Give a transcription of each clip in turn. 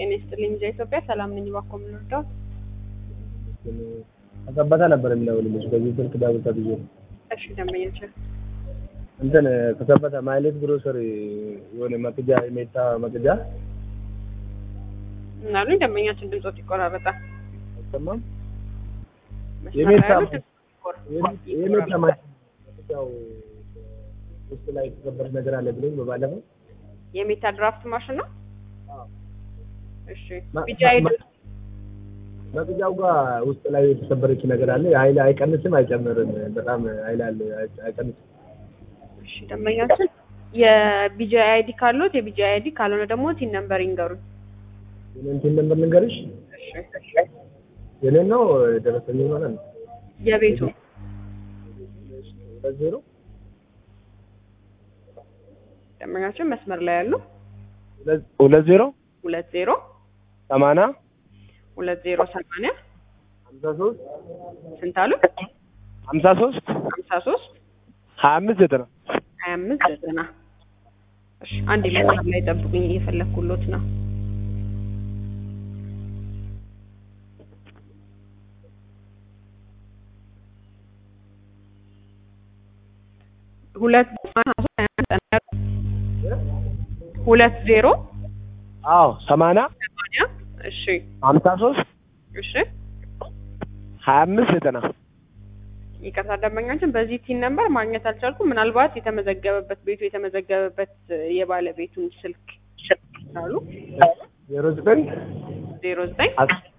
ጤና ይስጥልኝ ሚዲያ ኢትዮጵያ ሰላም ነኝ። እባክዎ ምን ልርዳዎት? ከሰበታ ነበር የሚደውልልሽ በዚህ ስልክ ዳዊት ብዬ ነው። እሺ ደንበኛችን እንትን ከሰበታ ማይሌት ግሮሰሪ የሆነ መቅጃ የሜታ መቅጃ ምን አሉኝ? ደንበኛችን ድምጾት ይቆራረጣል። አይሰማም። መስመር የሜታ ላይ ያሉት ድምጾት የሜታ መቅጃው ውስጥ ላይ የተሰበረ ነገር አለ ብሎኝ በባለፈው የሜታ ድራፍት ማሽን ነው። እሺ ማ- ቢጫ ማ- ሄዶ መቅጃው ጋር ውስጥ ላይ የተሰበረች ነገር አለ። ኃይል አይቀንስም አይጨምርም። በጣም ኃይል አለ አይ- አይቀንስም። እሺ ደንበኛችን የቢጂ አይዲ ካሉት የቢጂ አይዲ ካልሆነ ደግሞ ቲን ነምበር ይንገሩኝ። የኔን ቲን ነምበር ልንገርሽ። እሺ የኔን ነው ደረሰኝ ማለት ነው። የቤቱ ሁለት ዜሮ ደንበኛችን መስመር ላይ ያሉ ሁለት- ሁለት ዜሮ ሁለት ዜሮ ሰማንያ ሁለት ዜሮ ሰማንያ ሀምሳ ሶስት ስንት አሉ? ሀምሳ ሶስት ሀምሳ ሶስት ሀያ አምስት ዘጠና ሀያ አምስት ዘጠና እሺ አንድ መስመር ላይ ጠብቁኝ እየፈለግኩሎት ነው። ሁለት ሁለት ዜሮ አዎ ሰማንያ ሰማንያ እሺ ሀምሳ ሶስት እሺ ሀያ አምስት ዘጠና ይቅርታ ደንበኛችን በዚህ ቲን ነምበር ማግኘት አልቻልኩም። ምናልባት የተመዘገበበት ቤቱ የተመዘገበበት የባለቤቱን ስልክ አሉ ዜሮ ዘጠኝ ዜሮ ዘጠኝ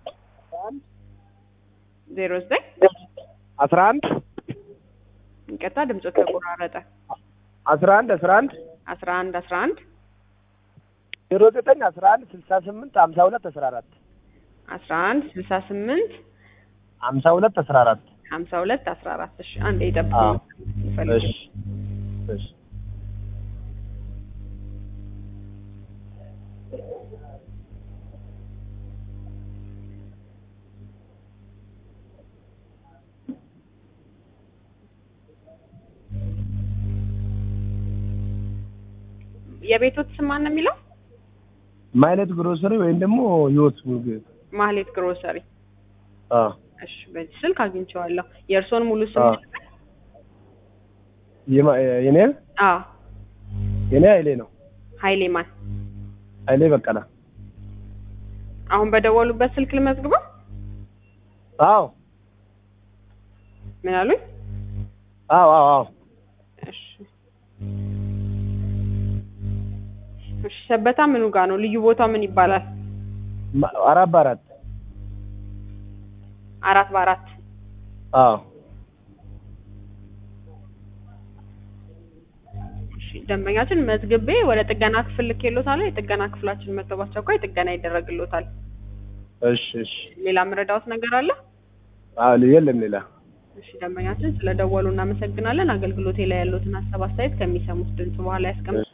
ዜሮ ዘጠኝ አስራ አንድ ይቅርታ ድምፆ ተቆራረጠ። አስራ አንድ አስራ አንድ አስራ አንድ አስራ አንድ ዜሮ ዘጠኝ አስራ አንድ ስልሳ ስምንት ሀምሳ ሁለት አስራ አራት አስራ አንድ ስልሳ ስምንት ሀምሳ ሁለት አስራ አራት ሀምሳ ሁለት አስራ አራት እሺ አንድ የጠብቁ አዎ። ይፈልግ እሺ እሺ የቤቶት ስም ማን ነው የሚለው? ማይነት ግሮሰሪ ወይም ደግሞ ህይወት ምግብ ማህሌት ግሮሰሪ። አዎ እሺ በዚህ ስልክ አግኝቼዋለሁ። የእርስዎን ሙሉ ስም አዎ። የማ- የኔ አዎ የኔ ኃይሌ ነው ኃይሌ ማን? ኃይሌ በቀላ አሁን በደወሉበት ስልክ ልመዝግበው? አዎ ምን አሉኝ? አዎ አዎ አዎ እሺ እሺ ሰበታ ምኑ ጋር ነው? ልዩ ቦታው ምን ይባላል? ማ- አራት በአራት አራት በአራት አዎ እሺ ደንበኛችን መዝግቤ ወደ ጥገና ክፍል ልኬሎታል። የጥገና ክፍላችን መጥተው በአስቸኳይ ጥገና ይደረግሎታል። እሺ እሺ ሌላ መረዳዎት ነገር አለ? አዎ የለም ሌላ እሺ ደንበኛችን ስለደወሉ እናመሰግናለን። አገልግሎቴ ላይ ያሉትን ሀሳብ አስተያየት ከሚሰሙት ድምጽ በኋላ ያስቀምጡ።